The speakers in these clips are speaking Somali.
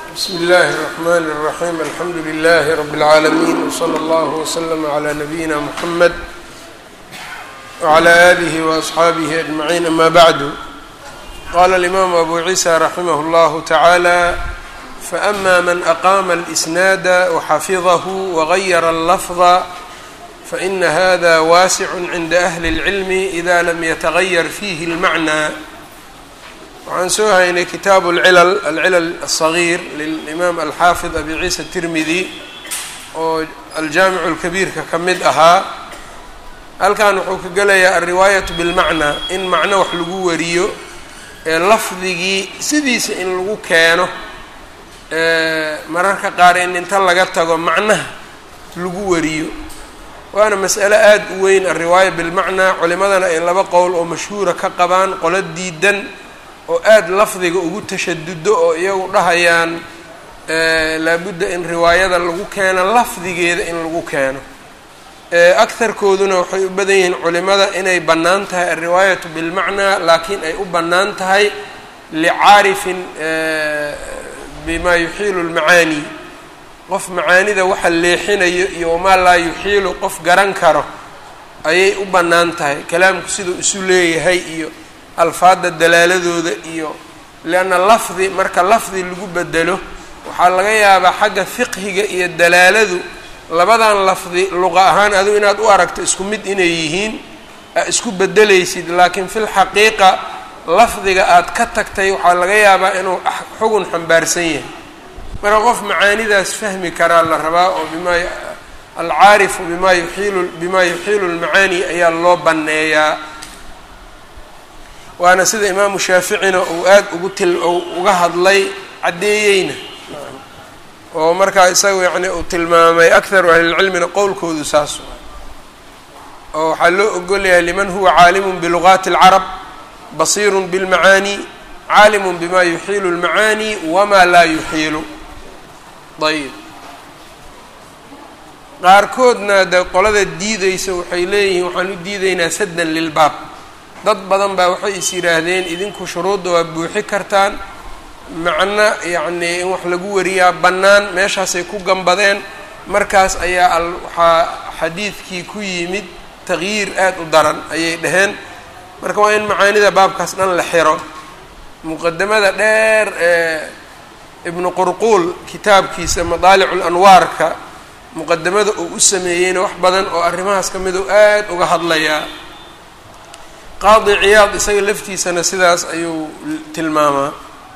bsmi اllahi الرحmn الرaحيم alxamdu لlh رb العaalمين وslى اllه وslm عlى نabيina mحamed وعlى آlih وأصxaabih أجمعين ama bعd qala الإmam أbu عiisى raximh اllah taعalى faأma man أqama الإsnaad وxafظh وغayr الlفظ faإna hada waasع عnda أhli العilm إda lam yتغayr fih الmعنى waxaan soo haynay kitaabu alcilal alcilal aلصagiir lilimaam alxaafid abi ciisa tirmidi oo aljaamicu اlkabiirka ka mid ahaa halkan wuxuu ka gelayaa alriwaayatu bilmacnaa in macno wax lagu wariyo ee lafdigii sidiisa in lagu keeno mararka qaar in inta laga tago macnaha lagu wariyo waana mas'alo aada u weyn alriwaaya bilmacnaa culimadana ay laba qowl oo mashhuura ka qabaan qolo diidan oo aada lafdiga ugu tashadudo oo iyagu dhahayaan laabudda in riwaayada lagu keeno lafdigeeda in lagu keeno akarkooduna waxay u badan yihiin culimada inay bannaan tahay alriwaayatu bilmacnaa laakiin ay u bannaan tahay licaarifin bima yuxiilu lmacaani qof macaanida waxa leexinayo iyo wamaa laa yuxiilu qof garan karo ayay u bannaan tahay kalaamku siduu isu leeyahay iyo alfaada dalaaladooda iyo lianna lafdi marka lafdi lagu bedelo waxaa laga yaabaa xagga fiqhiga iyo dalaaladu labadan lafdi luqa ahaan adigu inaad u aragto isku mid inay yihiin aa isku bedelaysid laakiin fi lxaqiiqa lafdiga aad ka tagtay waxaa laga yaabaa inuu xugun xambaarsan yahay marka qof macaanidaas fahmi karaa la rabaa oo bima alcaarifu bima yuiilu bima yuxiilu lmacaani ayaa loo banneeyaa waana sida imaamu shaaficina uu aada ugu til uga hadlay caddeeyeyna oo markaa isaga yacni uu tilmaamay akharu ahlilcilmina qowlkoodu saas oo waxaa loo ogolyahay liman huwa caalimun bilugaati اlcarab basiirun bilmacaani caalimun bima yuxiilu اlmacaani wama laa yuxiilu ayb qaarkoodna de qolada diideysa waxay leeyihiin waxaan u diideynaa saddan lilbaab dad badan baa waxay is yidhaahdeen idinku shuruudda waa buuxi kartaan macno yacnii in wax lagu wariyaa bannaan meeshaasay ku gambadeen markaas ayaa al waxaa xadiidkii ku yimid taqyiir aada u daran ayay dhaheen marka waa in macaanida baabkaas dhan la xiro muqadamada dheer ee ibnu qurquul kitaabkiisa madaalicu lanwaarka muqadamada uu u sameeyeyna wax badan oo arrimahaas ka mid u aada uga hadlayaa qaadi ciyaad isaga laftiisana sidaas ayuu tilmaamaa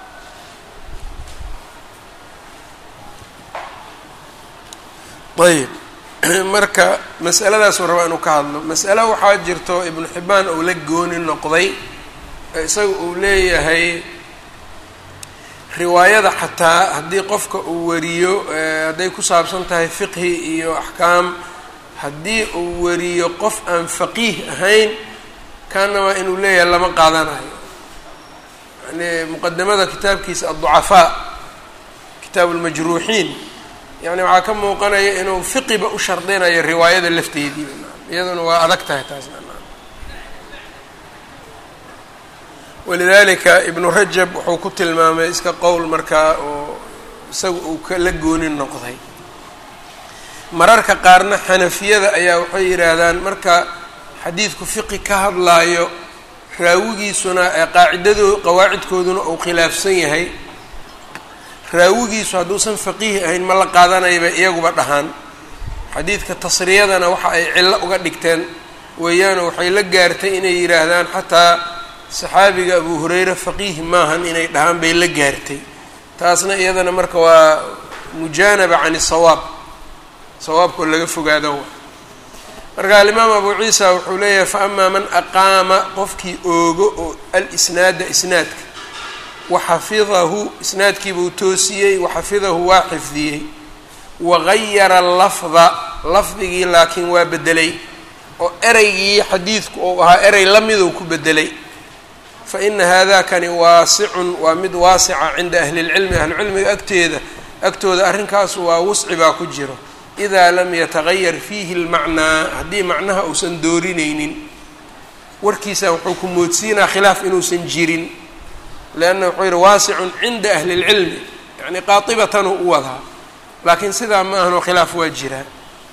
ayb marka mas'aladaasuu rabaa inuu ka hadlo mas'alo waxaa jirto ibnu xibbaan uu la gooni noqday isaga uu leeyahay riwaayada xataa haddii qofka uu wariyo hadday ku saabsan tahay fiqhi iyo axkaam haddii uu wariyo qof aan faqiih ahayn kaanamaa inuu leeyahay lama qaadanayo yani muqadamada kitaabkiisa adducafaa kitaabu lmajruuxiin yani waxaa ka muuqanaya inuu fiqiba u shardinayo riwaayada lafteedii iyaduna waa adag tahay taas walidalika ibnu rajab wuxuu ku tilmaamay iska qowl markaa oo isaga uu kala gooni noqday mararka qaarna xanafiyada ayaa waxay yidhaahdaan marka xadiidku fiqi ka hadlaayo raawigiisuna ee qaacidado qawaacidkooduna uu khilaafsan yahay raawigiisu hadduusan faqiih ahayn ma la qaadanayba iyaguba dhahaan xadiidka tasriyadana waxa ay cillo uga dhigteen weeyaanoo waxay la gaartay inay yidhaahdaan xataa saxaabiga abu hureyre faqiih maahan inay dhahaan bay la gaartay taasna iyadana marka waa mujaanaba can isawaab sawaabkoo laga fogaado marka alimaam abu ciisa wuxuu leeyahay fa amaa man aqaama qofkii oogo oo alisnaada isnaadka waxafidahu isnaadkiibuu toosiyey waxafidahu waa xifdiyey wagayara lafda lafdigii laakiin waa bedelay oo ereygii xadiidku uu ahaa erey lamiduu ku bedelay fa ina haadakani waasicun waa mid waasica cinda ahli lcilmi ahlicilmiga agteeda agtooda arrinkaas waa wusci baa ku jiro idaa lam yatagayar fiihi lmacnaa haddii macnaha uusan doorinaynin warkiisa wuxuu ku moodsiinaa khilaaf inuusan jirin leanna wuxuu yihi waasicun cinda ahli اlcilmi yani qaatibatanuu u wadaa laakiin sidaa ma ahanoo khilaaf waa jiraa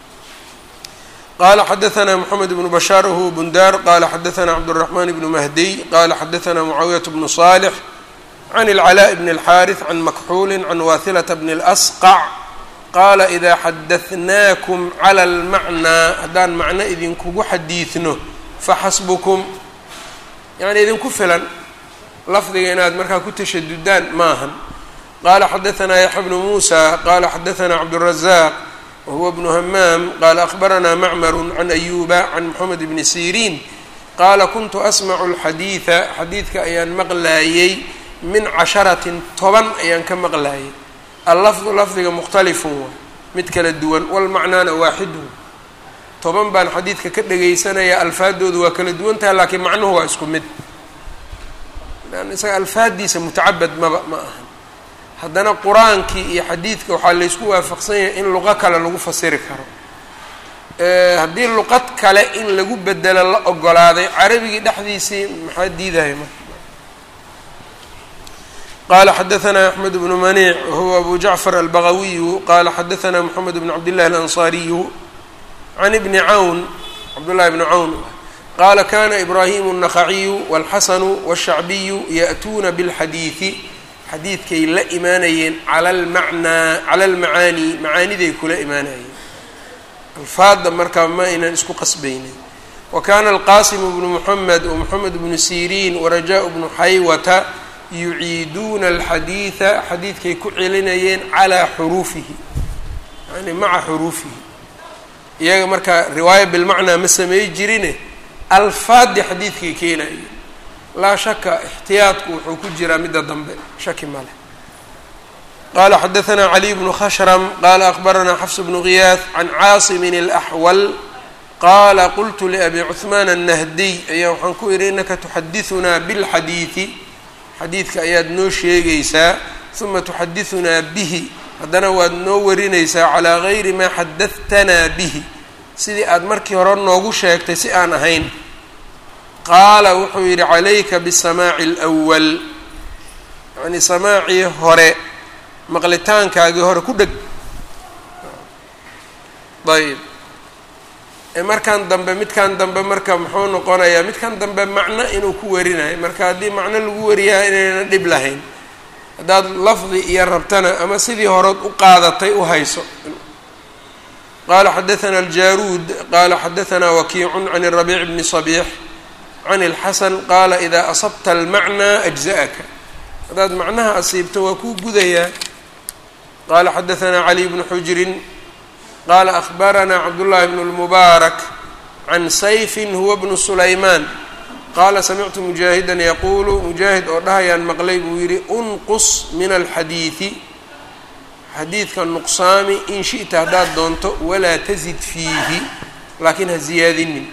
qala xadaثna mxamed bnu bashaar whuwa bundar qala xadaثna cabdالرaحman bnu mahdiy qala xadaثna mucaawiyaة bnu صالح can اlclاء bn الxاriث can makxuuli can wahilaة bn الأsqع qaala إida xadaثnakum clى اlmacnىa haddaan macno idinkugu xadiidno faxasbkm yani idinku filan lafdiga inaad markaa ku tashadudaan maahan qala xadaثna yaxya bnu musa qala xadaثna cabdالرaزاq whuwa bnu hamaam qaala akhbaranaa macmaru can ayuba can moxamed bni siriin qaala kuntu asmacu alxadiida xadiidka ayaan maqlaayey min casharatin toban ayaan ka maqlaayay allafdu lafdiga mukhtalifun waa mid kala duwan walmacnaana waaxidun toban baan xadiidka ka dhegaysanaya alfaadoodu waa kala duwan tahay laakiin macnuhu waa isku mid isaga alfaaddiisa mutacabad maba ma ahan haddana qur-aankii iyo xadiidka waxaa laysku waafaqsan yahay in luqo kale lagu fasiri karo haddii luqad kale in lagu bedelo la ogolaaday carabigii dhexdiisii maxaa diidaya marka qala xadaثna axmed bnu maniic wahuwa abu jacfar albagawiyu qala xadaثna moxamed bn cabdillahi alanصariyu can ibni cawn cabdullahi bni cawn qala kana ibraahim الnakhaciyu wاlxasanu wالshacbiyu ya'tuuna bاlxadiiثi xadiidkay la imaanayeen cala almacnaa cala almacaani macaaniday kula imaanayeen alfaadda markaa ma aynan isku qasbaynin wa kana alqasimu bnu moxamed wa moxamed bnu siriin waraja bnu xaywata yuciiduuna alxadiida xadiidkay ku celinayeen calaa xuruufihi yani maca xuruufihi iyaga markaa riwaaya bilmacnaa ma samey jirine alfaaddi xadiidkay keenayeen laa shaka ixtiyaadku wuxuu ku jiraa midda dambe shaki male qala xadaثna caliy bnu khashram qala akbaranaa xafs bnu ghiyaad can caasimin اlaxwal qala qultu liabi cuثmaan الnahdiy ayaa waxaan ku idhi inaka tuxadiثunaa biاlxadiiثi xadiidka ayaad noo sheegaysaa ثuma tuxadiثunaa bihi haddana waad noo warinaysaa calىa gayri maa xadaثtanaa bihi sidii aad markii hore noogu sheegtay si aan ahayn qaala wuxuu yidhi calayka bisamaaci alwal yacnii samaacii hore maqlitaankaagii hore ku dheg ayb markan dambe midkan dambe marka muxuu noqonayaa midkan dambe macno inuu ku warinayo marka haddii macno lagu wariyaa inayna dhib lahayn haddaad lafdi iyo rabtana ama sidii horeod u qaadatay u hayso qala xadaثna aljaruud qala xadaثna wakiicu can الrabiic bni صabiix can اlxasan qaala idaa asabta almacnaa ajza'aka haddaad macnaha asiibto waa kuu gudayaa qala xadaثna caliy bnu xujrin qala akhbarana cabdullahi bn اlmubaarak can sayfin huwa bnu sulaymaan qaala samictu mujaahidan yaquulu mujaahid oo dhahayaan maqlay buu yidhi unqus min alxadiidi xadiidka nuqsaami in shi'ta haddaad doonto walaa tazid fiihi laakiin ha ziyaadinin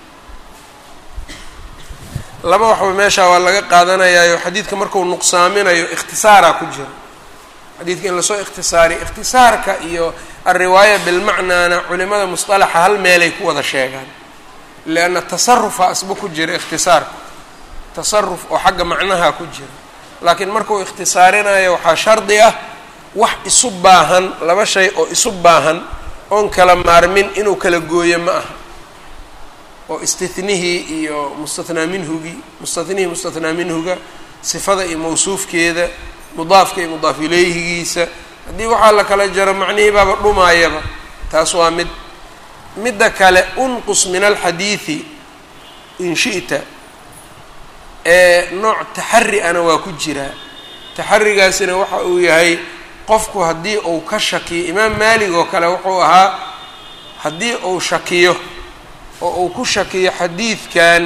laba waxba meeshaa waa laga qaadanayaayo xadiidka marku nuqsaaminayo ikhtisaaraa ku jira xadiidka in lasoo ikhtisaariyo ikhtisaarka iyo alriwaaya bilmacnaana culimada musطalaxa hal meelay ku wada sheegaan lianna tasarufa asba ku jira ikhtisaarka tasaruf oo xagga macnaha ku jira laakiin markuu ikhtisaarinayo waxaa shardi ah wax isu baahan laba shay oo isu baahan oon kala maarmin inuu kala gooyo ma aha oo istihnihii iyo mustathnaa minhugii mustathnihii mustathnaa minhuga sifada iyo mawsuufkeeda mudaafka iyo mudaaf ileyhigiisa haddii waxaa la kala jaro macnihii baaba dhumaayaba taas waa mid midda kale unqus min alxadiidi in shi'ta ee nooc taxari ana waa ku jiraa taxarigaasina waxa uu yahay qofku haddii uu ka shakiyo imaam maalig oo kale wuxuu ahaa haddii uu shakiyo oo uu ku shakiyo xadiidkan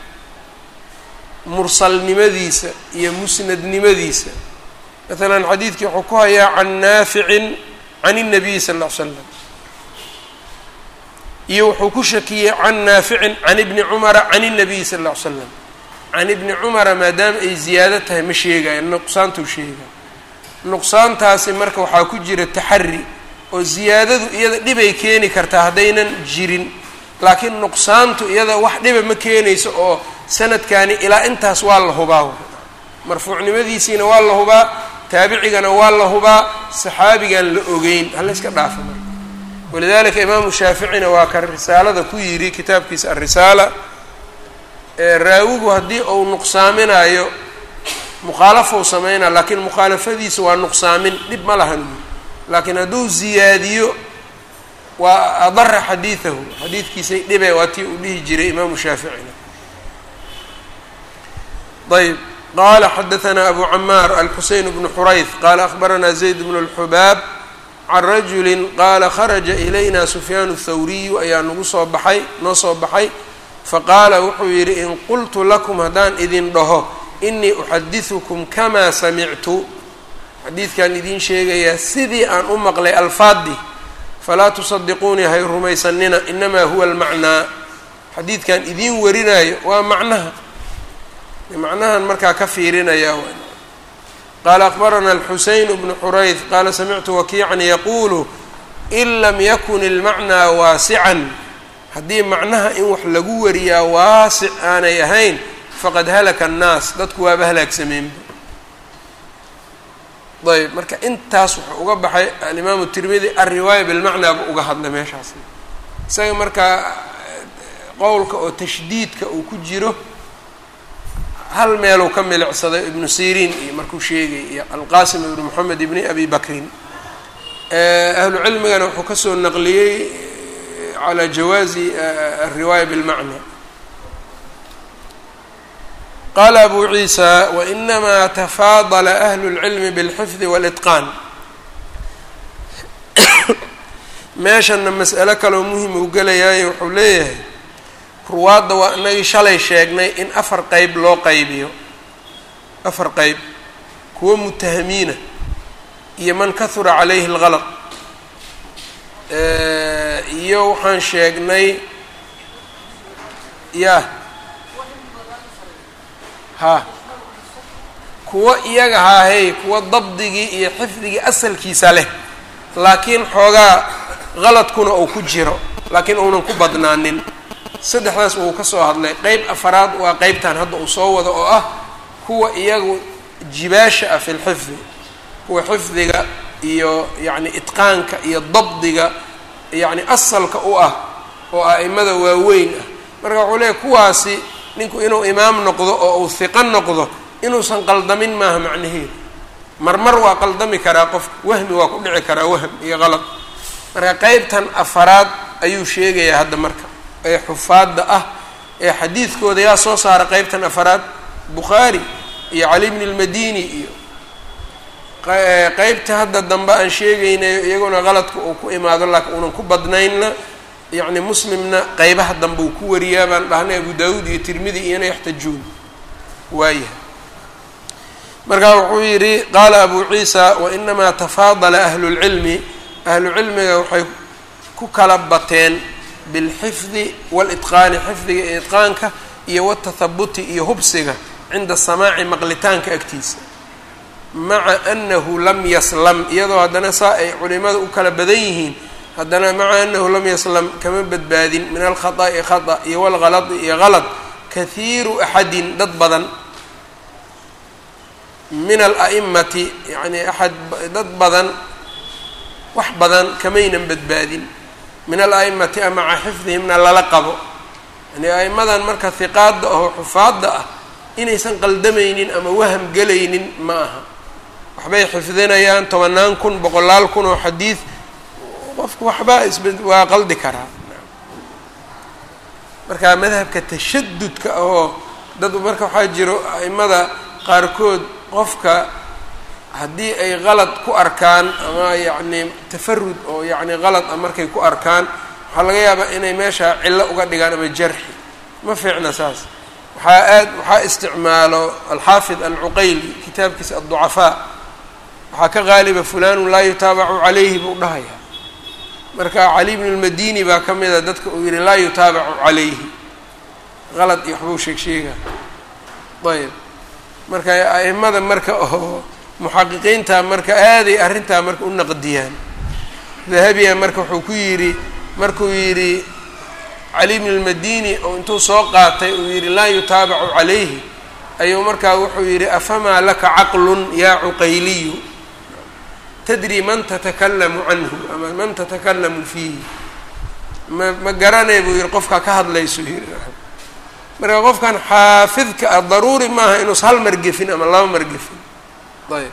mursalnimadiisa iyo musnadnimadiisa maalan xadiidkii wuxuu ku hayaa can naaficin can الnabiy sal ll ly slam iyo wuxuu ku shakiyey can naaficin can ibni cumara can الnabiy sal ll ly slam can ibni cumara maadaama ay ziyaado tahay ma sheegayo nuqsaantuu sheegay nuqsaantaasi marka waxaa ku jira taxari oo ziyaadadu iyada dhibay keeni kartaa haddaynan jirin laakiin nuqsaantu iyada wax dhiba ma keenayso oo sanadkani ilaa intaas waa la hubaa marfuucnimadiisiina waa la hubaa taabicigana waa la hubaa saxaabigan la ogeyn hala iska dhaafa marka walidalika imaamu shaaficina waa ka risaalada ku yidhi kitaabkiisa alrisaala raawigu haddii uu nuqsaaminayo mukhaalafou sameynaa laakiin mukhaalafadiisa waa nuqsaamin dhib ma lahan laakiin hadduu ziyaadiyo waa adara xadiidahu xadiidkiisay dhibe waa tii uu dhihi jiray imaamu shaaficina ayb qala xadaثna abu camaar alxuseyn bnu xurayth qala akhbarana zayd bnu اlxubaab can rajuli qaala kharaja ilayna sufyaan الthawriyu ayaa nagu soo baxay noo soo baxay faqaala wuxuu yidhi in qultu lakum haddaan idin dhaho inii uxadiثukum kama samictu xadiidkan idiin sheegayaa sidii aan u maqlay alfaadii falaa tusadiquunii hay rumaysanina inamaa huwa almacnaa xadiidkan idiin warinayo waa macnaha macnahan markaa ka fiirinaya qaala akbarana alxuseyn bnu xurayth qaala samictu wakiican yaquulu in lam yakun ilmacnaa waasican haddii macnaha in wax lagu wariyaa waasic aanay ahayn faqad halaka annaas dadku waaba halaagsameenba ayb marka intaas wuxuu uga baxay alimaamu tirmidi alriwaaya bilmacnaa buu uga hadlay meeshaas isaga markaa qowlka oo tashdiidka uu ku jiro hal meeluu ka milicsaday ibnu siriin iyo markuu sheegay iyo alqasim ibnu moxamed ibni abi bakrin ahlu cilmigana wuxuu kasoo naqliyey calى jawaazi alriwaaya bilmacna qala abu ciisa wainamaa tafaadala ahlu اlcilmi biاlxifdi wاlitqaan meeshana mas'alo kaloo muhim uu gelayaayo wuxuu leeyahay ruwaadda waa inagii shalay sheegnay in afar qeyb loo qaybiyo afar qeyb kuwa mutahamiina iyo man kahura calayhi اlgalaq iyo waxaan sheegnay ya ha kuwa iyaga haahey kuwa dabdigii iyo xifdigii asalkiisa leh laakiin xoogaa qaladkuna uu ku jiro laakiin uunan ku badnaanin saddexdaas uu ka soo hadlay qeyb afaraad waa qeybtan hadda uu soo wado oo ah kuwa iyagu jibaasha ah fi lxifdi kuwa xifdiga iyo yacni itqaanka iyo dabdiga yacni asalka u ah oo a'imada waaweyn ah marka wuxuu leeyahy kuwaasi ninku inuu imaam noqdo oo uu hiqo noqdo inuusan qaldamin maaha macnaheedu marmar waa qaldami karaa qofka wahmi waa ku dhici karaa wahm iyo qalad marka qeybtan afaraad ayuu sheegayaa hadda marka ee xufaadda ah ee xadiidkooda yaa soo saara qeybtan afaraad bukhaari iyo cali bni lmadini iyo qeybta hadda dambe aan sheegaynayo iyaguna qaladka uu ku imaado laakiin uunan ku badnaynna yacni muslimna qeybaha dambe uu ku wariyaa baan dhahnay abu daawuud iyo tirmidi iyona yaxtajuun waayahay markaa wuxuu yidhi qaala abu ciisa wainamaa tafaadala ahlu lcilmi ahlu cilmiga waxay ku kala bateen bilxifdi walitqaani xifdiga iyo itqaanka iyo watahabuti iyo hubsiga cinda samaaci maqlitaanka agtiisa maca anahu lam yaslam iyadoo haddana saa ay culimada u kala badan yihiin haddana maca anahu lam yaslam kama badbaadin min alkhata'i khata iyo walgaladi iyo galad kahiiru axadin dad badan min ala'imati yacni axad dad badan wax badan kamaynan badbaadin min ala'imati a maca xifdihimna lala qabo yani a'immadan marka hiqaadda ahoo xufaadda ah inaysan qaldamaynin ama waham gelaynin ma aha waxbay xifdinayaan tobanaan kun boqolaal kun oo xadiid qofku waxbaa isb waa qaldi karaa marka madhabka tashadudka ahoo dad marka waxaa jiro a'imada qaarkood qofka haddii ay qalad ku arkaan ama yacni tafarud oo yacni qalad a markay ku arkaan waxaa laga yaabaa inay meesha cillo uga dhigaan ama jarxi ma fiicna saas waxaa aad waxaa isticmaalo alxaafid alcuqayli kitaabkiisa adducafaa waxaa ka qaaliba fulanun laa yutaabacu calayhi buu dhahayaa marka cali bnu lmadini baa ka mida dadka uu yihi laa yutaabacu calayhi qalad iyo waxbuu sheeg sheegaa ayb marka a'imada marka oo muxaqiqiinta marka aaday arrintaa marka u naqdiyaan dahabiya marka wuxuu ku yidhi markuu yidhi cali bn lmadini oo intuu soo qaatay uu yidhi laa yutaabacu calayhi ayuu markaa wuxuu yidhi afamaa laka caqlun yaa cuqayliyu tadri man tatakalamu canhu ama man tatakalamu fiihi ma ma garanay buu yihi qofkaa ka hadlayso yidhi marka qofkan xaafidka ah daruuri maaha inuus hal mar gefin ama laba mar gefin ayb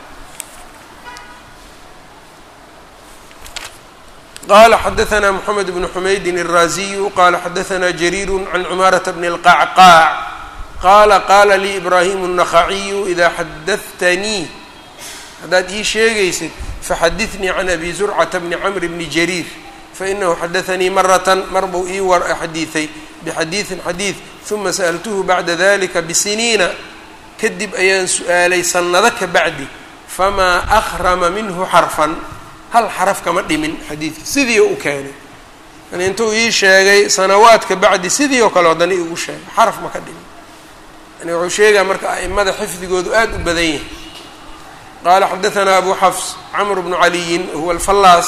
qala xadaثna mحamed بn xumaydin الraziyu qala xadaثna jariir can cmaaraةa bn الqacqaac qala qala lii ibrahim النakhaciyu ida xadaثtanii haddaad ii sheegaysid faxadiثnii can abi zurcata bni cmr bni jariir fainahu xadaثanii marata mar buu ii war xadiiثay bxadiiثin xadiiث ثuma sأltuhu bacda dalika bsiniina kadib ayaan su-aalay sanado ka bacdi famaa akrama minhu xarfan hal xaraf kama dhimin xadiidka sidii u keenay yani intuu ii sheegay sanawaadka bacdi sidii oo kale haddana igu sheegay xaraf ma ka dhimin yani wuxuu sheegaa marka a'imada xifdigoodu aada u badan yahay qaala xadaثna abu xafs cmr bnu caliyin huwa alfallaas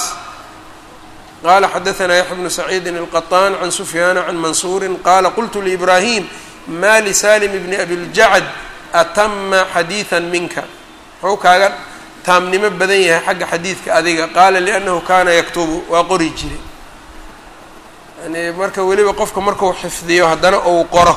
qala xadaثna yaxya bnu saciidin الqaطaan can sufyaana can mansuuri qala qultu liibrahim ma lisalim bni abiljacd atama xadiiثa minka muxuu kaaga taamnimo badan yahay xagga xadiidka adiga qaala liannahu kaana yaktubu waa qori jiray yani marka weliba qofka markuu xifdiyo haddana uu qoro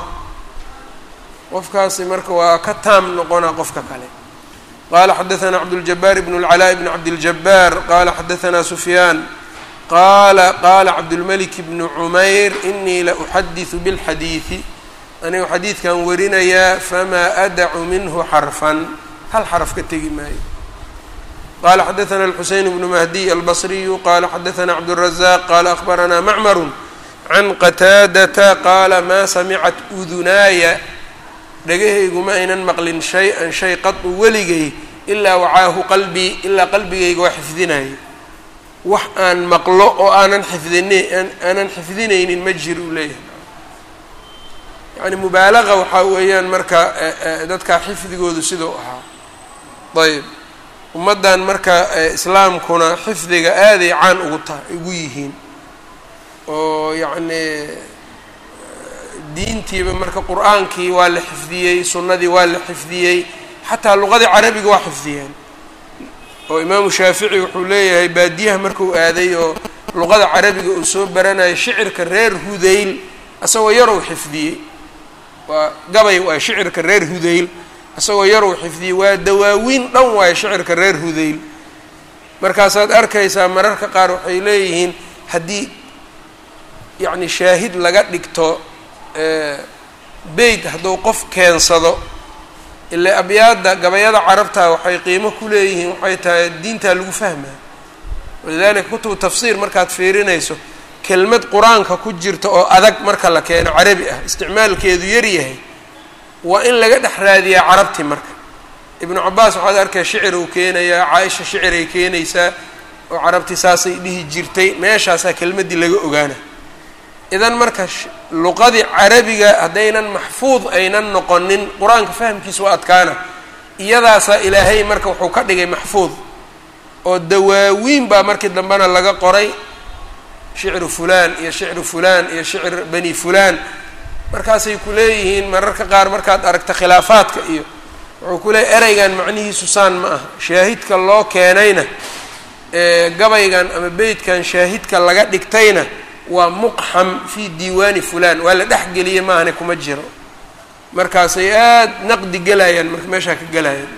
qofkaasi marka waa ka taam noqonaa qofka kale qala xadaثna cabdاljabaar bn اlcalaa bn cabdiljabaar qala xadaثna sufyaan qala qala cabdulmalik bnu cumayr inii la uxadiثu bاlxadiiثi anigu xadiidkan warinayaa famaa adacu minhu xarfan hal xaraf ka tegi maayo qala xadaثna الxuseyn bnu mahdiy albصriyu qala xadaثna cabdالrazaq qala akhbarana macmaru can qataadata qaala maa samicat udunaaya dhagahaygu ma aynan maqlin shay-an shay qadu weligay ilaa wacaahu qalbii ilaa qalbigayga waa xifdinaya wax aan maqlo oo aanan xifdina aanan xifdinaynin ma jir uu leeyahay yani mubaalaqa waxaa weeyaan marka dadka xifdigoodu sidau ahaa ayb ummaddan marka islaamkuna xifdiga aaday caan ugu taha ugu yihiin oo yacnii diintiiba marka qur-aankii waa la xifdiyey sunnadii waa la xifdiyey xataa luqadii carabiga waa xifdiyeen oo imaamu shaafici wuxuu leeyahay baadiyaha markuu aaday oo luqada carabiga uu soo baranayay shicirka reer hudayl isagoo yarow xifdiyey waa gabay waay shicirka reer hudayl isagoo yarow xifdiyey waa dawaawiin dhan waayo shicirka reer hudayl markaasaad arkaysaa mararka qaar waxay leeyihiin haddii yacni shaahid laga dhigto beyt hadduu qof keensado ilaa abyaadda gabayada carabta waxay qiimo ku leeyihiin waxay tahay diintaa lagu fahmaa walidalika kutubu tafsiir markaad fiirinayso kelmad qur-aanka ku jirta oo adag marka la keeno carabi ah isticmaalkeedu yar yahay waa in laga dhex raadiyaa carabti marka ibnu cabaas waxaad arkaya shicir uu keenayaa caaisha shiciray keenaysaa oo carabti saasay dhihi jirtay meeshaasaa kelmaddii laga ogaana idan marka luqadii carabiga haddaynan maxfuud aynan noqonin qur-aanka fahamkiisa waa adkaana iyadaasaa ilaahay marka wuxuu ka dhigay maxfuud oo dawaawiin baa markii dambena laga qoray shicru fulaan iyo shicru fulaan iyo shicr bani fulaan markaasay ku leeyihiin mararka qaar markaad aragta khilaafaadka iyo wuxuu ku leeyahy ereygan macnihiisu saan ma aha shaahidka loo keenayna gabaygan ama beytkan shaahidka laga dhigtayna waa muqxam fii diiwaani fulaan waa la dhexgeliyey maahane kuma jiro markaasay aada naqdi gelayaan marka meeshaa ka gelayaan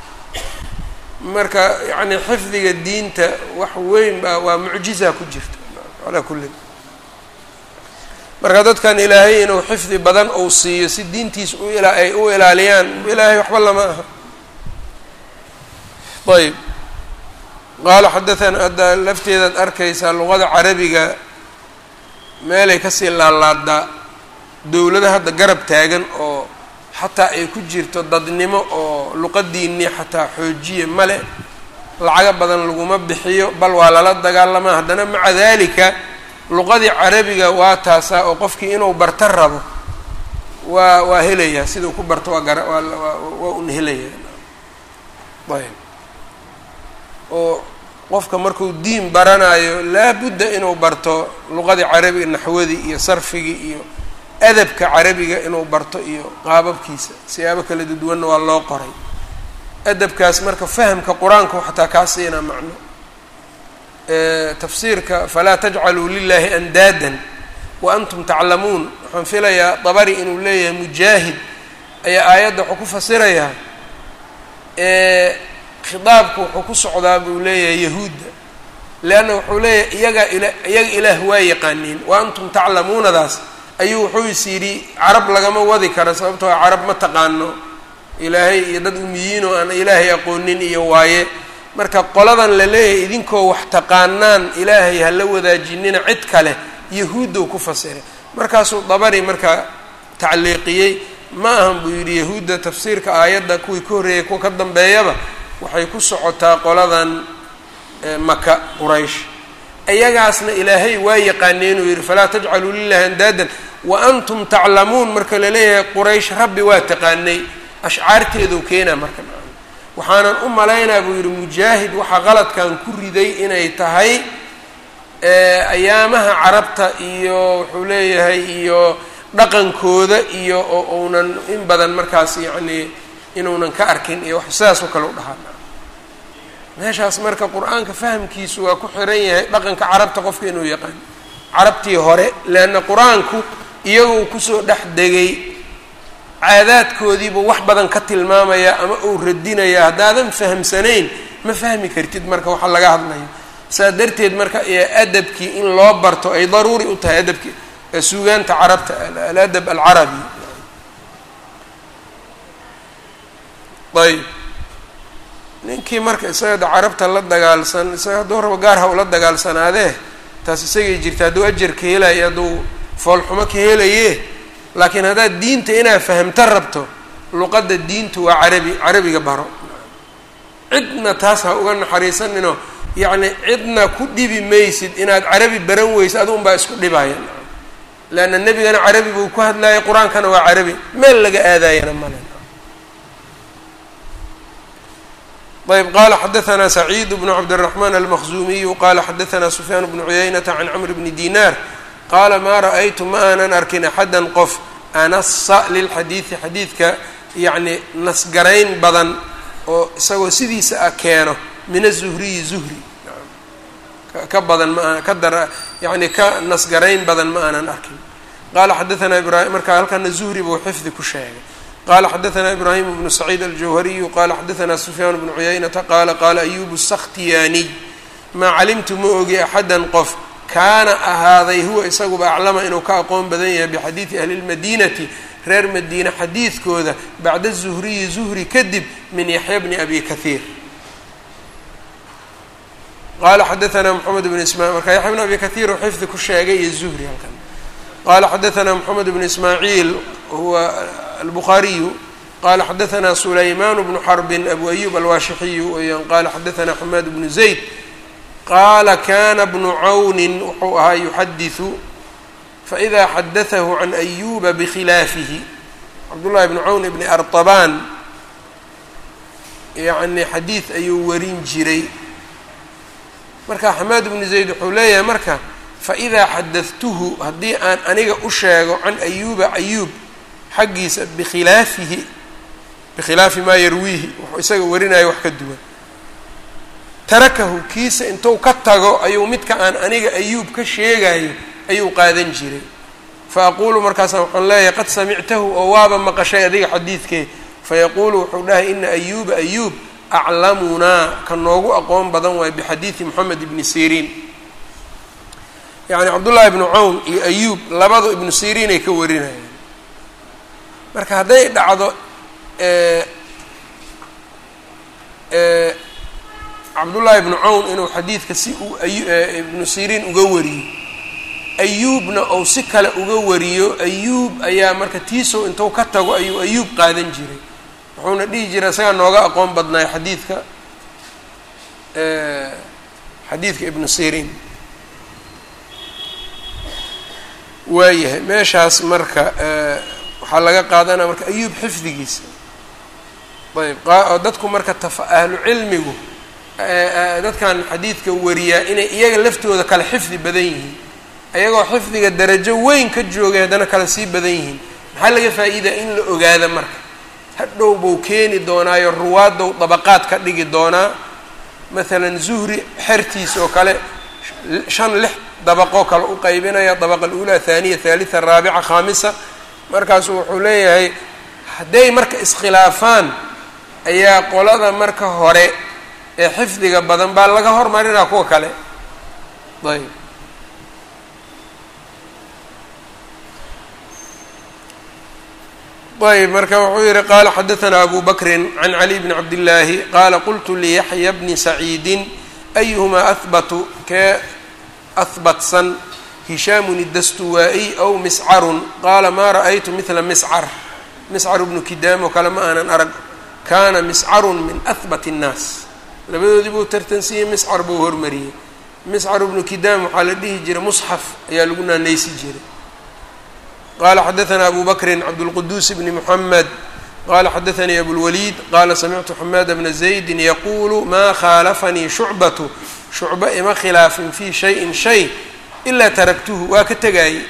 marka yacni xifdiga diinta wax weyn baa waa mucjiza ku jirta calaa kullin marka dadkan ilaahay inuu xifdi badan uu siiyo si diintiis u ila ay u ilaaliyaan ilaahay waxba lama aha ayb qaala xadathana hadda lafteedaad arkaysaa luqada carabiga meelay kasii laalaadaa dowlada hadda garab taagan oo xataa ay ku jirto dadnimo oo luqadiinii xataa xoojiya male lacago badan laguma bixiyo bal waa lala dagaalamaa haddana maca dalika luqadii carabiga waa taasaa oo qofkii inuu barto rabo waa waa helayaa siduu ku barto waa gara waa waa un helayaa ayb oo qofka markuu diin baranayo laabudda inuu barto luqadii carabiga naxwadii iyo sarfigii iyo adabka carabiga inuu barto iyo qaababkiisa siyaabo kala duduwanna waa loo qoray adabkaas marka fahamka qur-aanku xataa kaa siinaa macno tafsiirka falaa tajcaluu lilahi andaadan wa antum taclamuun waxaan filayaa dabari inuu leeyahay mujaahid ayaa aayadda wuxuu ku fasirayaa khidaabku wuxuu ku socdaa buu leeyahay yahuudda leanna wuxuu leeyahay iyagaa ila iyaga ilaah waa yaqaaniin wa antum taclamuunadaas ayuu wuxuu is yidhi carab lagama wadi karo sababtoo carab ma taqaano ilaahay iyo dad umiyiin oo aan ilaahay aqoonin iyo waaye marka qoladan la leeyahay idinkoo wax taqaanaan ilaahay ha la wadaajinina cid kale yahuuddow ku fasiray markaasuu dabari marka tacliiqiyey ma ahan buu yidhi yahuudda tafsiirka aayadda kuwii ka horreeyay kuwa ka dambeeyaba waxay ku socotaa qoladan maka quraysh iyagaasna ilaahay waa yaqaaneenuu yidhi falaa tajcaluu lilahi andaadan wa antum taclamuun marka la leeyahay quraysh rabbi waa taqaanay ashcaarteeduu keenaa marka waxaanan u malaynaa buu yidhi mujaahid waxaa qaladkan ku riday inay tahay ayaamaha carabta iyo wuxuu leeyahay iyo dhaqankooda iyo oo uunan in badan markaas yacnii inuunan ka arkin iyo wax sidaas oo kale u dhahaa meeshaas marka qur-aanka fahamkiisu waa ku xiran yahay dhaqanka carabta qofka inuu yaqaan carabtii hore leanna qur-aanku iyagoo kusoo dhex degay caadaadkoodiibuu wax badan ka tilmaamaya ama uu radinaya haddaadan fahamsanayn ma fahmi kartid marka waxa laga hadlayo saas darteed marka adabkii in loo barto ay daruuri u tahay adabkii suugaanta carabta aladab alcarabi ayb ninkii marka isaga carabta la dagaalsan isaga hadduu rabo gaar ha ula dagaalsanaadee taas isagay jirta hadduu ajar ka helayo hadduu foolxumo ka helaye laakiin haddaad diinta inaad fahamta rabto luqadda diintu waa carabi carabiga baro cidna taas ha uga naxariisaninoo yacni cidna ku dhibi maysid inaad carabi baran weysid adu unbaa isku dhibaya leanna nebigana carabi buu ku hadlayay qur-aankana waa carabi meel laga aadayana male ayb qala xadaثna سacيid بن cabdالرحمن الmkزumiyu qala xadaثna سfyaan بن cuyaynةa can cmr bni dinar qaala maa ra'aytu ma aanan arkin axada qof anasa lilxadiidi xadiidka yacni nasgarayn badan oo isagoo sidiisa a keeno min aلzuhriyi zuhri ka badan ma ka dar yani ka nasgarayn badan ma aanan arkin qala xadaثna ibrahim marka halkana zuhri buu xifdi ku sheegay qala xadaثna ibrahim bnu sacيid aljawhariyu qala xadaثna sufyaan bnu cuyaynata qala qala ayub الsakhtiyaniy maa calimtu ma ogi axada qof kaana ahaaday huwa isaguba aclama inuu ka aqoon badan yahay bixadiidi ahli اlmadinati reer madiine xadiidkooda bacda zuhriyi zuhri kadib min yaxya bni abi kahiir qala xadaثna mxamed bn isma marka yaxya bn abi kahiir uu xifdi ku sheegay iyo zuhri halkan qala xadaثna mxamed bn ismaaciil huwa الbخاaرiyu qala xadaثna سulayman بن xرb أbu أyub alwashixiyu weyaan qala xadaثna xmad بن زayd qala kana بن cawni wuxuu ahaa yuxadiثu faإida xadaثahu عan أyuba bkhilaafihi cabdالlahi بن cawn بn arطban yani xadiid ayuu warin jiray marka xamaad بن زayd wuxuu leeyahay marka faإida xadaثtuhu haddii aan aniga u sheego can أyuba أyub xaggiisa bikhilaafihi bikhilaafi maa yarwiihi wuxuu isaga warinayo wax ka duwan tarakahu kiisa intuu ka tago ayuu midka aan aniga ayuub ka sheegayo ayuu qaadan jiray fa aquulu markaasa waxaan leeyahay qad samictahu oo waaba maqashay adiga xadiidkee fayaquulu wuxuu dhahay ina ayuuba ayuub aclamunaa ka noogu aqoon badan waayo bixadiidi moxamed ibni siriin yacni cabdullaahi ibnu cawn iyo ayuub labadu ibnu siriin ay ka warinayaan marka hadday dhacdo cabdullaahi ibnu cawn inuu xadiidka si u ibnu siriin uga wariyo ayuubna ou si kale uga wariyo ayuub ayaa marka tiisow intuu ka tago ayuu ayuub qaadan jiray wuxuuna dhihi jiray isagaa nooga aqoon badnaay xadiidka xadiidka ibnu siriin waayahay meeshaas marka waxaa laga qaadanaya marka ayuub xifdigiisa ayb dadku marka taf ahlu cilmigu dadkan xadiidka wariyaa inay iyaga laftooda kale xifdi badan yihiin ayagoo xifdiga darajo weyn ka joogay haddana kala sii badan yihiin maxaa laga faa'iidaa in la ogaada marka hadhow buu keeni doonaayo ruwaadow dabaqaad ka dhigi doonaa maalan zuhri xertiis oo kale shan lix dabaqoo kale u qaybinaya dabaqa alula haaniya haalitha raabica khaamisa markaasu wuxuu leeyahay hadday marka iskhilaafaan ayaa qolada marka hore ee xifdiga badan baa laga hormarinaa kuwa kale ayb ayb marka wuxuu yihi qaala xadaثna abu bakri can cali bni cabdillaahi qaala qultu liyaxya bni saciidin ayuhumaa ahbatu kee ahbatsan hishaamun idastuwaa-iy aw miscarun qaala maa ra'aytu midla miscar miscar bnu kidaam oo kale ma aanan arag kaana miscarun min ahbat الnaas labadoodii buu tartansiiyey miscar buu hormariyey miscar bnu kidaam waxaa la dhihi jiray musxaf ayaa lagu naanaysi jiray qala xadaثna abu bakri cabdالquduus bni mحamed qala xadaثanii abulwaliid qala samictu xamaada bna zaydi yaqulu ma khaalafanii shucbatu shucba ima khilaafin fi shayin shay ilaa taraktuhu waa ka tegaayey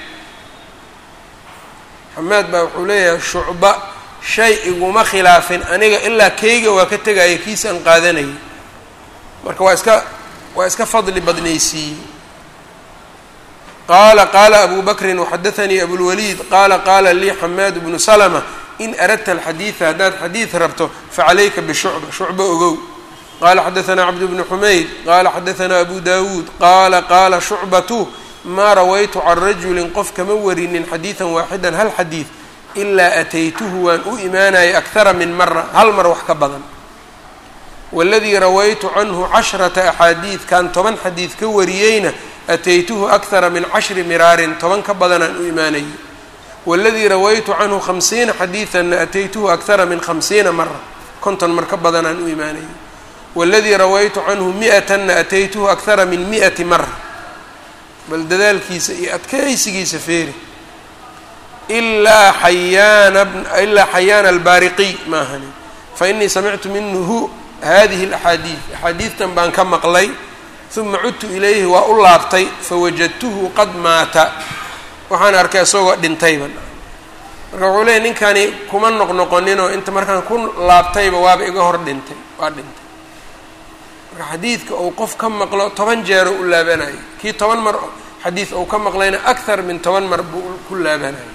xamaad baa wuxuu leeyahay shucba shay iguma khilaafin aniga ilaa keyga waa ka tegaaya kiis aan qaadanayay marka waa iska waa iska fadli badnaysiiyey qala qala abu bakri waxadaثanii abulwaliid qala qala lii xamaad bnu slma in aradta alxadiida haddaad xadiid rabto facalayka bishucba shucba ogow qala xadaثna cabd bnu xumayd qala xadaثna abu dawuud qala qala shucbatu maa rawaytu can rajuli qof kama warinin xadiiثa waaxida hal xadiid ilaa ataytuhu waan u imaanayay akara min mara hal mar wax ka badan waladii rawaytu canhu cashrata axaadiid kan toban xadiid ka wariyeyna ataytuhu akara min cashri miraarin toban ka badanaan u imaanayay waladii rawaytu canhu khamsiina xadiidanna ataytuhu akara min khamsiina mara konton mar ka badanaan u imaanayay waladii rawaytu canhu mi-atanna ataytuhu akara min mi-ati mara bal dadaalkiisa iyo adkaysigiisa feeri ilaa xayaana ilaa xayaana albaariqiy maahani fainii samictu minhu hadihi alaxaadiid axaadiidtan baan ka maqlay uma cudtu ilayhi waa u laabtay fawajadtuhu qad maata waxaan arkay isagoo dhintayba marka wuxuu leeyay ninkani kuma noqnoqoninoo inta markaan ku laabtayba waaba iga hor dhintay waa dhintay marka xadiidka uu qof ka maqlo toban jeero u laabanayo kii toban mar xadiid uu ka maqlayna akthar min toban mar buu ku laabanayo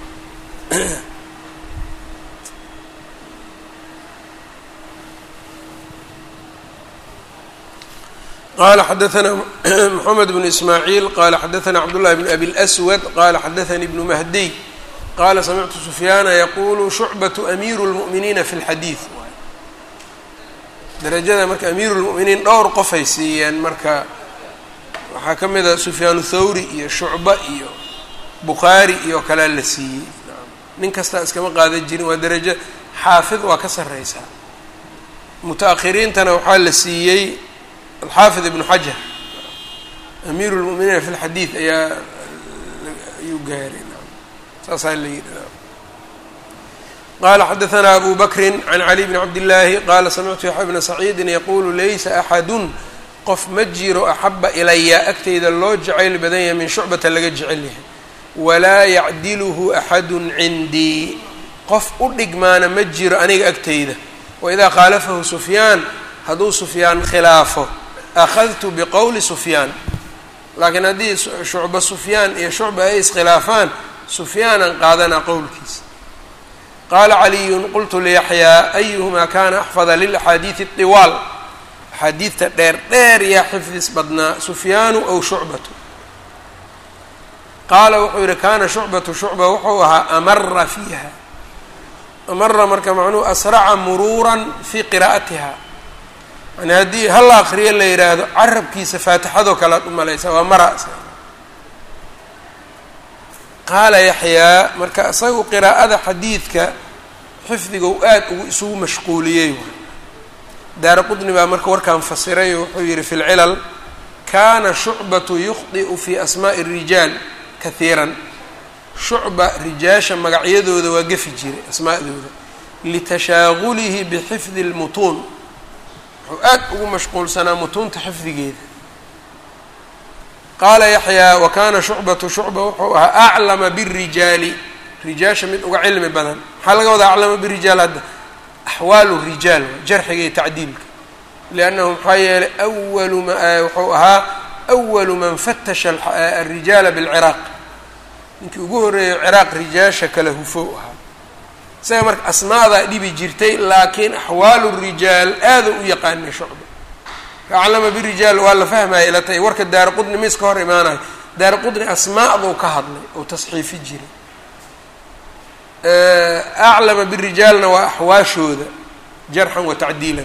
qala xadaثna mxamed bn ismaaعiil qala xadaثna cabdالlahi bn abi اlأswad qala xadaثanii bnu mahdiy qala samictu sufyaana yaqulu shucbaةu amiiru اlmuؤminiina fi اlxadiiث darajada marka amiiru اlmuؤminiin dhowr qofay siiyeen marka waxaa ka mida sufyaan thawri iyo shucba iyo bukhaari iyo kalea la siiyey nin kastaa iskama qaadan jirin waa darajo xaafid waa ka sareysaa muta-akhiriintana waxaa la siiyey alxaafid ibnu xajar amiiru lmu'miniina fi lxadiid ayaa ayuu gaaray saasaa la yidhi qala xadaثna abu bakri can cali bni cabdillaahi qala samictu yaxya bna saciidin yaqulu laysa axadun qof ma jiro axaba ilaya agtayda loo jacayl badan yahay min shucbata laga jecel yahay walaa yacdiluhu axadu cindii qof u dhigmaana ma jiro aniga agtayda waidaa khaalafahu sufyaan hadduu sufyaan khilaafo akhadtu biqowli sufyaan laakiin haddii shucba sufyaan iyo shucba ay iskhilaafaan sufyaanan qaadanaa qowlkiisa qaala caliyun qultu liyaxyaa ayuhumaa kana axfada lilaxaadiidi اطiwaal axaadiidta dheer dheer yaa xifdis badnaa sufyaanu aw shucbatu qaala wuxuu yihi kana shucbatu shucba wuxuu ahaa amara fiiha amara marka macnuhu asraca muruuran fii qiraa'atiha yani haddii hal akriyo la yidhaahdo carabkiisa faatixadoo kale ad u malaysa waa mara qaala yaxyaa marka isagu qiraa'ada xadiidka xifdiga u aad ugu isugu mashquuliyey daara qudni baa marka warkaan fasiray oo wuxuu yihi fi lcilal kana shucbatu yukhdi'u fi asmaa'i الrijaal kahiiran shucba rijaasha magacyadooda waa gefi jiray asmaa'dooda litashaagulihi bixifdi اlmutuun wuxuu aad ugu mashquulsanaa mutuunta xifdigeeda qaala yaxyaa wa kana shucbatu shucba wuxuu ahaa aclama birijaali rijaasha mid uga cilmi badan maxaa laga wadaa aclama birijaal hadda axwaalu rijaal jarxiga iyo tacdiilka liannahu maxaa yeelay awalu ma wuxuu ahaa awalu man fatasha alrijaala bilciraaq ninkii ugu horreeyo ciraaq rijaasha kala hufow ahaa isaga marka asmaadaa dhibi jirtay laakiin axwaalu rijaal aada u yaqaanay shucba aclama birijaal waa la fahmaya ila tahay warka daara qudni mis ka hor imaanayo daara qudni asmaa'duu ka hadlay oo tasxiifi jiray aclama birijaalna waa axwaashooda jarxan wa tacdiilan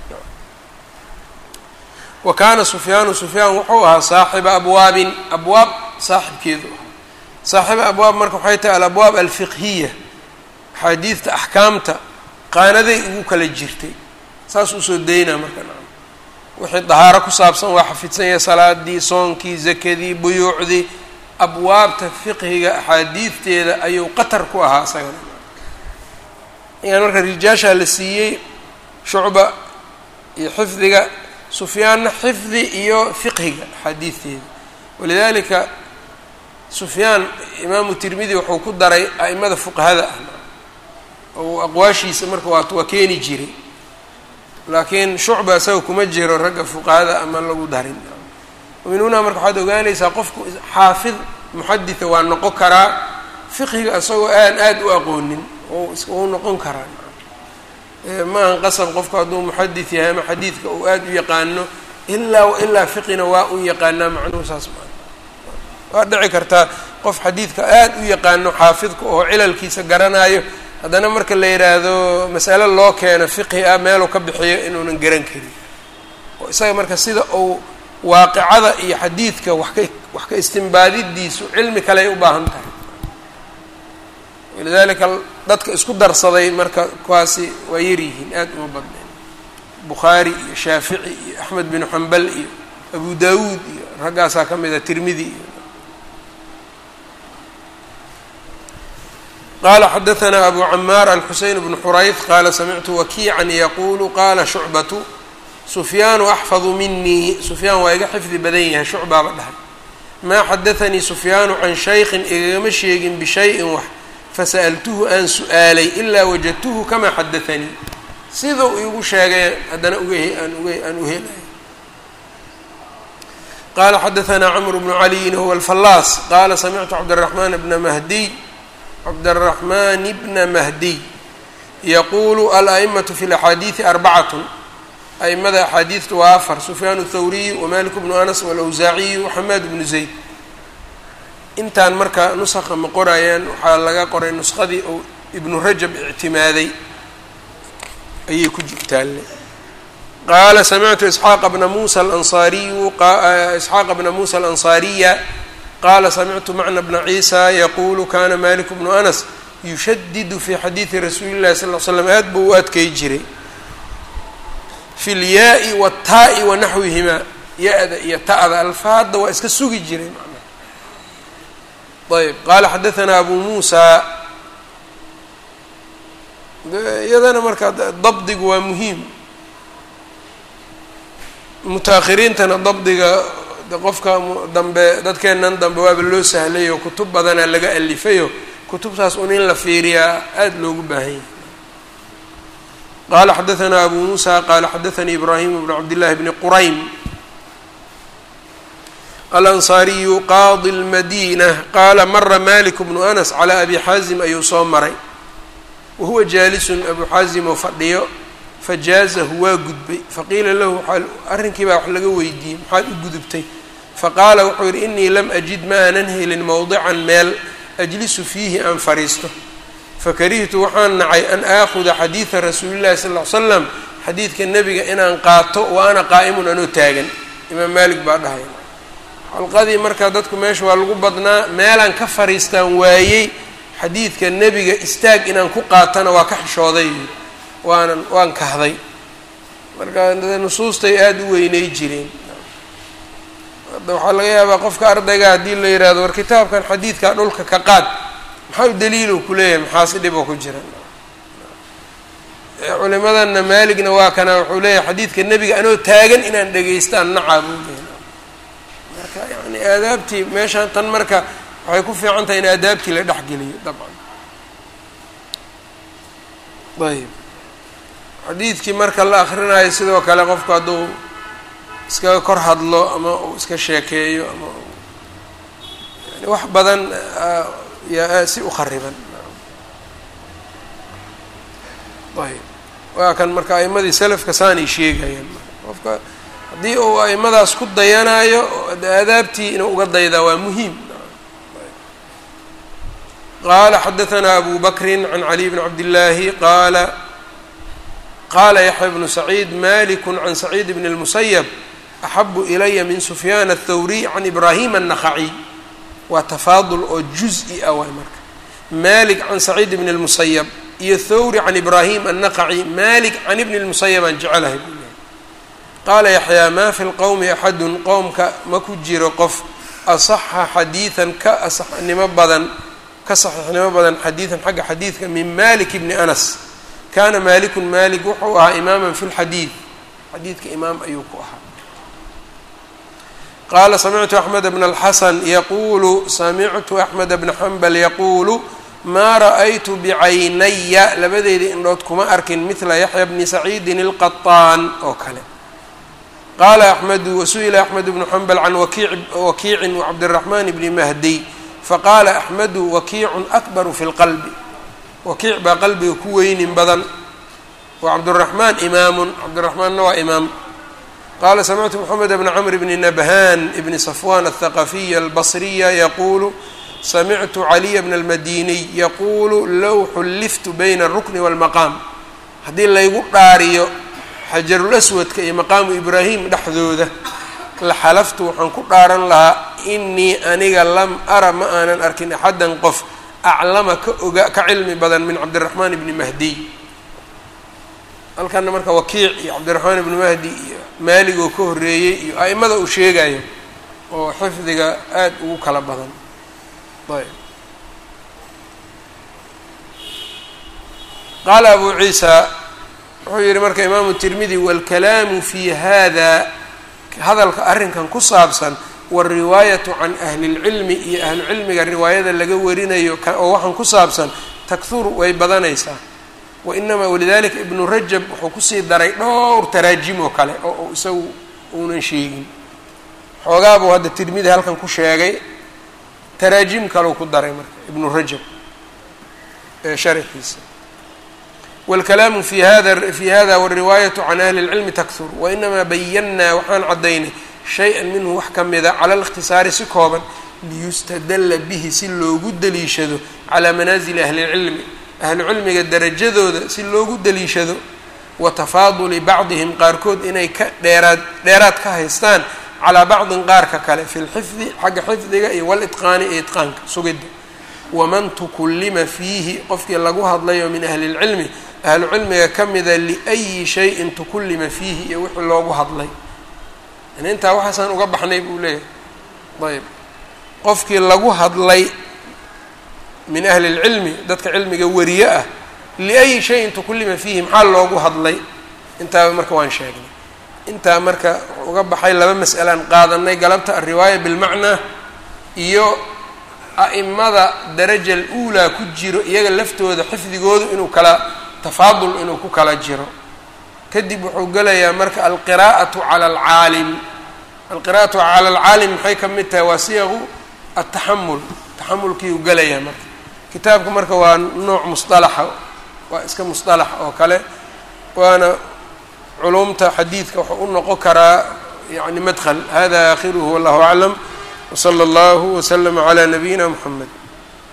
wa kaana sufyaanu sufyaan wuxuu ahaa saaxiba abwaabin abwaab saaxibkeedu ahaa saaxiba abwaab marka waxay tahay alabwaab alfiqhiya axaadiidta axkaamta qaanaday ugu kala jirtay saas usoo daynaa marka wixii dahaaro ku saabsan waa xafidsan yahay salaadii soonkii zakadii buyuucdii abwaabta fiqhiga axaadiidteeda ayuu qatar ku ahaa isagana yan marka rijaashaa la siiyey shucba iyo xifdiga sufyaanna xifdi iyo fiqhiga axaadiidteeda walidalika sufyaan imaamu tirmidi wuxuu ku daray a'imada fuqahada ah oo aqwaashiisa marka waa waa keeni jiray laakiin shucba isaga kuma jiro ragga fuqahada ama lagu darin minuna marka waxaad ogaanaysaa qofku xaafid muxaditha waa noqon karaa fiqhiga isagoo aan aada u aqoonin ou noqon karaa ma ahan qasab qofku hadduu muxadith yahay ama xadiidka uu aada u yaqaano ilaa ilaa fiqina waa un yaqaanaa macnuhu saas maa waa dhici kartaa qof xadiidka aada u yaqaano xaafidka oo cilalkiisa garanayo haddana marka la yidhaahdo masale loo keeno fiqhi ah meeluu ka bixiyo inuunan garan karin oo isaga marka sida uu waaqicada iyo xadiidka wax ka wax ka istimbaadidiisu cilmi kale ay u baahan tahay walidalika dadka isku darsaday marka kuwaasi waa yaryihiin aada uma badnayn bukhaari iyo shaafici iyo axmed binu xambal iyo abu dawuud iyo raggaasaa ka mid a tirmidi iyo qala xadaثna abu camaar alxuseyn bnu xurayf qala samictu wakiican yaqulu qala shucbatu sufyaanu axfadu minii sufyaan waa iga xifdi badan yahay shucbaaba dhahay maa xadaanii sufyaanu can shaykin igagama sheegin bishayin wax fasa'altuhu aan su-aalay ilaa wajadtuhu kamaa xadaanii sidau igu sheegay haddana ugaan aan u helay qala xadaثna cmr bnu caliyin huwa alfallaas qala samictu cabdالraxman bna mahdiy cabdالraxman bna mahdiy yaqulu alأئmaة fi اlaxaadiiثi arbacatn aimada axaadiidta waa afar sufyaan الthawriy wmalik bnu anas wاlawsaaciy waxamaad bnu zayd intaan marka nuska ma qorayaan waxaa laga qoray nuskadii ou ibnu rajab ictimaaday ayay ku jirtaalle qaala samictu isxaaqa bna musa alansaariyu isxaaqa bna muusa alansaariya qaala samictu macna bna ciisa yaqulu kana malik bnu anas yushadidu fi xadiidi rasuuli llahi sal l slam aad buu u adkay jiray fi lyaai wataai wa naxwihimaa ya-da iyo ta'da alfaadda waa iska sugi jiray manaa ayb qaala xadaثna abu muusa iyadana marka dabdigu waa muhiim mutaahiriintana dabdiga qofka dambe dadkeennan dambe waaba loo sahlay oo kutub badanaa laga alifayo kutubtaas un in la fiiriyaa aada loogu baahan yahay qala xadaثna abu musa qala xadaثanii ibrahim bn cabdillahi bni quraym alanصariyu qaadi اlmadina qaala mara malik bnu anas calى abi xaazim ayuu soo maray wahuwa jaalisun abu xaazim oo fadhiyo fajaazahu waa gudbay faqiila lahu arrinkii baa wax laga weydiiyey maxaad u gudubtay faqaala wuxuu yidhi inii lam ajid ma aanan helin mowdican meel ajlisu fiihi aan fadhiisto fakarihtu waxaan nacay an aakuda xadiida rasuuli llahi sal ll ly slam xadiidka nebiga inaan qaato wa ana qaa'imun anoo taagan imaam maalik baa dhahay xalqadii markaa dadku meesha waa lagu badnaa meelaan ka fadhiistaan waayey xadiidka nebiga istaag inaan ku qaatana waa ka xishooday waanan waan kahday marka nusuustay aada u weynay jireen hadda waxaa laga yaabaa qofka ardayga haddii la yidhahdo war kitaabkan xadiidkaa dhulka ka qaad maxaa u daliilo ku leeyahay maxaasi dhiboo ku jira culimadana maaligna waa kana wuxuu leeyahay xadiidka nebiga anoo taagan inaan dhegaystaan nacaa buu leeyahy marka yani aadaabtii meeshaan tan marka waxay ku fiican tahay in aadaabtii la dhexgeliyo dabcan ayb xadiidkii marka la akrinayo sidoo kale qofku hadduu iskaga kor hadlo ama uu iska sheekeeyo ama yani wax badan yaa si u khariban ayb waa kan marka a'imadii selafka saanay sheegayaan qofka haddii uu a'imadaas ku dayanayo aadaabtii inuu uga daydaa waa muhiim qala xadaثna abu bakri can caliي bn cabd الlahi qala qala yaxya bnu saciid malik can saciid bn الmusayb axabu ilaya min sufyaan الthawriy can ibrahim الnakhaciy waa tafaadul oo juz-i ah waay marka malik can saciid bn الmusayb iyo thawri can ibrahim الnaqaci malik can ibn الmusayb aan jecelahay buu lehay qaala yaxyaa ma fi lqowmi axadu qowmka ma ku jiro qof asaxa xadiidan ka asaxnimo badan ka saxiixnimo badan xadiidan xagga xadiidka min malik bni anas kana malikun malik wuxuu ahaa imaama fi lxadiid xadiidka imaam ayuu ku ahaa qaala samictu axmed bna alxasan yaqulu samictu axmed bna xambal yaquulu maa ra'aytu bicaynaya labadeedii indhood kuma arkin midla yaxya bni saciidin ilqaطaan oo kale qaala axmedu wasu'ila axmed bnu xambal can wakiicin wacabdiraxmaan bni mahdiy faqaala axmedu wakiicun akbaru fi lqalbi wakiic baa qalbiga ku weynin badan wa cabduraxmaan imaamun cabdiraxmaanna waa imaam qaala samictu moxamed bna camr bni nabhan bni safwan athaqafiya albasriya yaquulu samictu caliya bna almadiniy yaquulu low xulliftu bayna alrukni walmaqaam haddii laygu dhaariyo xajarul aswadka iyo maqaamu ibraahim dhexdooda la xalaftu waxaan ku dhaaran lahaa inii aniga lam ara ma aanan arkin axaddan qof aclama ka oga ka cilmi badan min cabdiraxmaan ibni mahdiy halkana marka wakiic iyo cabdiraxmaan ibni mahdi iyo maalig oo ka horreeyey iyo a'imada uu sheegayo oo xifdiga aada ugu kala badan ayb qaala abu ciisa wuxuu yihi marka imaamu tirmidi wاlkalaamu fi hada hadalka arrinkan ku saabsan wاlriwaayatu can ahli اlcilmi iyo ahlucilmiga riwaayada laga warinayo oo waxaan ku saabsan takhuru way badanaysaa wainamaa walidalika ibnu rajab wuxuu kusii daray dhowr taraajim oo kale oo isagu uunan sheegin xoogaa buu hadda tirmidi halkan ku sheegay taraajim kaleu ku daray marka ibnu rajab ee sharxiisa wاlkalaamu fi hada fi hada wاriwaayatu can ahli اlcilmi takhur wainamaa bayanaa waxaan caddaynay shay-an minhu wax ka mida cala اlاkhtisaari si kooban liyustadala bihi si loogu daliishado calaa manaasili ahli اlcilmi ahlu cilmiga darajadooda si loogu daliishado wa tafaaduli bacdihim qaarkood inay ka dheeraad dheeraad ka haystaan calaa bacdin qaarka kale fi lxifdi xagga xifdiga iyo walitqaani iyo itqaanka sugidda waman tukullima fiihi qofkii lagu hadlayo min ahli lcilmi ahlu cilmiga ka mida liayi shayin tukullima fiihi iyo wixii loogu hadlay yani intaa waxaasaan uga baxnay buu leeyahay ayb qofkii lagu hadlay min ahli اlcilmi dadka cilmiga wariye ah liayi shayin tukullima fiihi maxaa loogu hadlay intaaba marka waan sheegnay intaa marka wuxuu uga baxay laba mas'alaan qaadanay galabta alriwaaya bilmacnaa iyo a'imada daraja aluulaa ku jiro iyaga laftooda xifdigoodu inuu kala tafaadul inuu ku kala jiro kadib wuxuu gelayaa marka alqiraa'atu cala alcaalim alqira'atu cala alcaalim maxay ka mid tahay waa siyaqu ataxamul taxamulkiiu gelayaa marka kitaabka marka waa nooc musطalaxa waa iska musطalax oo kale waana culumta xadiidka wuxuu u noqon karaa yani madkl hada akhiruhu wallahu aclam wslى اllahu wslm عlى nabiyina mxamed